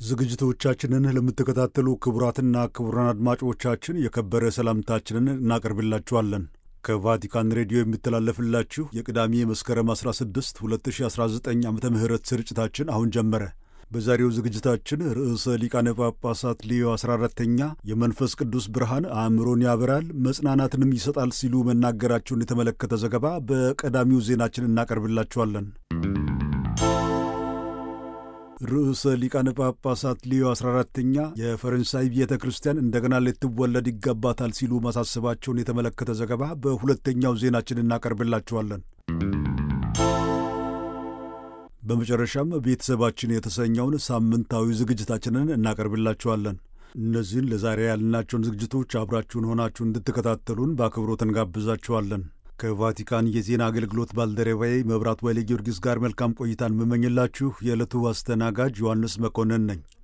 ዝግጅቶቻችንን ለምትከታተሉ ክቡራትና ክቡራን አድማጮቻችን የከበረ ሰላምታችንን እናቀርብላችኋለን። ከቫቲካን ሬዲዮ የሚተላለፍላችሁ የቅዳሜ መስከረም 16 2019 ዓ ም ስርጭታችን አሁን ጀመረ። በዛሬው ዝግጅታችን ርዕሰ ሊቃነ ጳጳሳት ሌዮ 14ተኛ የመንፈስ ቅዱስ ብርሃን አእምሮን ያበራል መጽናናትንም ይሰጣል ሲሉ መናገራቸውን የተመለከተ ዘገባ በቀዳሚው ዜናችን እናቀርብላችኋለን። ርዕሰ ሊቃነ ጳጳሳት ሌዮ 14ተኛ የፈረንሳይ ቤተ ክርስቲያን እንደገና ልትወለድ ይገባታል ሲሉ ማሳሰባቸውን የተመለከተ ዘገባ በሁለተኛው ዜናችን እናቀርብላችኋለን። በመጨረሻም ቤተሰባችን የተሰኘውን ሳምንታዊ ዝግጅታችንን እናቀርብላችኋለን። እነዚህን ለዛሬ ያልናቸውን ዝግጅቶች አብራችሁን ሆናችሁ እንድትከታተሉን በአክብሮት እንጋብዛችኋለን። ከቫቲካን የዜና አገልግሎት ባልደረባዬ መብራት ወይሌ ጊዮርጊስ ጋር መልካም ቆይታን የምመኝላችሁ የዕለቱ አስተናጋጅ ዮሐንስ መኮንን ነኝ።